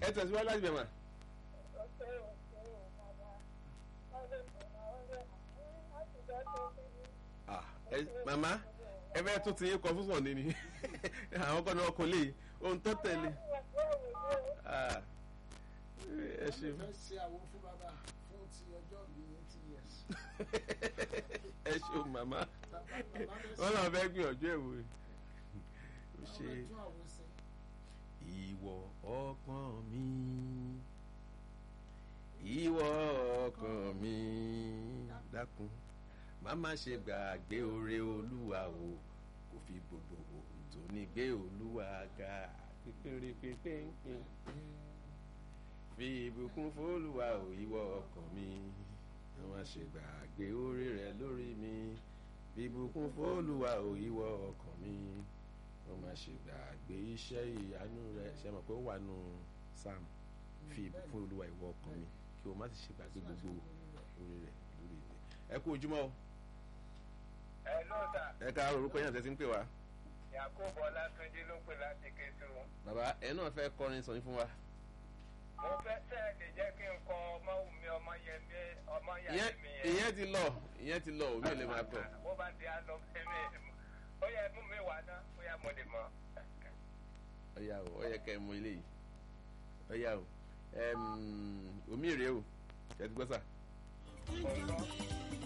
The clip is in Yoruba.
ẹ tẹ̀síwájú láti bẹ̀ mà. Ah, ẹ màmá ẹ fẹ́ tún ti yín kọ fún sọ̀ni ni àwọn kan náà kò lè ohun tó tẹ̀lé Ah, ẹ ṣe fẹ́ ṣe àwọn fún bàbá fún ti ọjọ́ mi eighty years. ẹ ṣe màmá Bàbá bàbá fẹ́ wọn náà fẹ́ gbìyànjú ẹ̀ wò ó àwọn ṣe ẹ̀tún àwọn ṣe. ìwọ ọkàn mi ìwọ ọkàn mi dákun má má ṣe gbàgbé oore olúwa o kò fi gbogbo ohun tó ní gbé olúwa ga pípéré pípéǹpéǹ fi ìbùkún fólúwa o ìwọ ọkàn mi má má ṣe gbàgbé oore rẹ lórí mi fi ìbùkún fólúwa o ìwọ ọkàn mi wọ́n máa ṣe gbàgbé iṣẹ́ ìyanu rẹ̀ ṣe mọ̀ pé ó wà nù sam fi ìbùkún olúwa ìwọ ọkàn mi kí o má sì ṣe gbàgbé gbogbo orí rẹ̀ lórí ìwé. ẹ kú ojúmọ́ o ẹ ló sà ẹ ká orúkọ yẹn tẹ́sí ń pè wá. yakubu ọlátúnjí ló pè láti kétu bàbá ẹ náà fẹ́ kọrin sọyún fún wa. mo fẹ́ sẹ́ ẹ lè jẹ́ kí n kọ ọmọ mi ọmọ yẹn mi ọmọ ìyẹn yàrá mi yẹn. ìyẹn ti lọ ìyẹn ti lọ òmí ò lè máa kọ. bó bá di àlọ́ fẹ́mi ó yẹ mú mi wá ná ó yẹ mo lè mọ. ọ̀yà o ó yẹ kẹ́ ẹ mọ ilé yìí ọ̀yà o ẹm, omi rèé o ẹ ti gbọ́ sà. Ọ̀rọ̀.